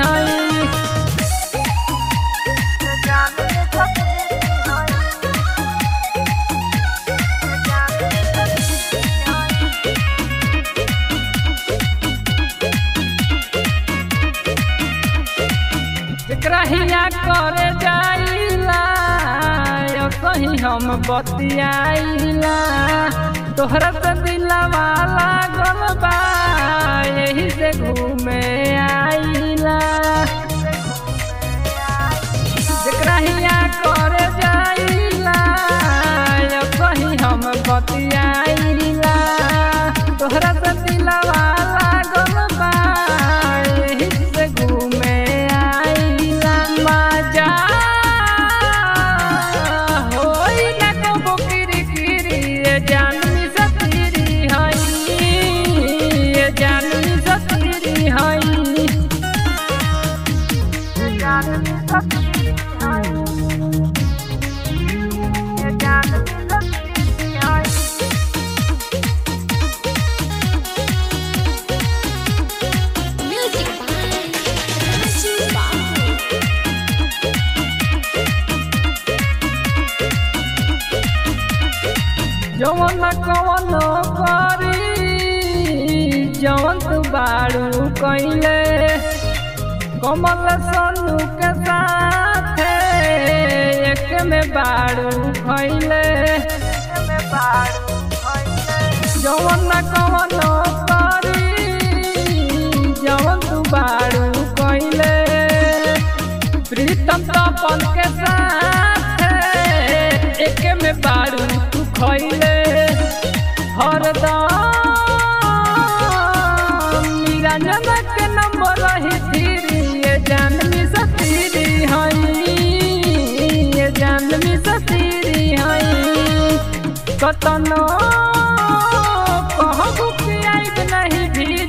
हई एकरा हिया करे जाइला यो कहीं हम बतियाइला तोहरा से दिलवा लागल बा यही से घूमे आइला जेकरा हिया करे जाइला यो कहीं हम बतियाइला तोहरा से दिलवा लागल बा यही से घूमे आइला मजा होई ना कबो किरकिरी ये जानवी सतीरी हई ये जानवी सतीरी हई Music by Raju Babu. जवन कवन करी जवन तू बारू कैले कमल सनु के साथ एक में बारू खैले जवन कवन करी जवन तू बारू कैले प्रीतम तपन के साथ एक में बारू तू खैले हरदम निरंजन के नंबर रही थीरी ये जानवी सतीरी हई ये जानवी सतीरी हई कतनो कहबू कि आइब नहीं भी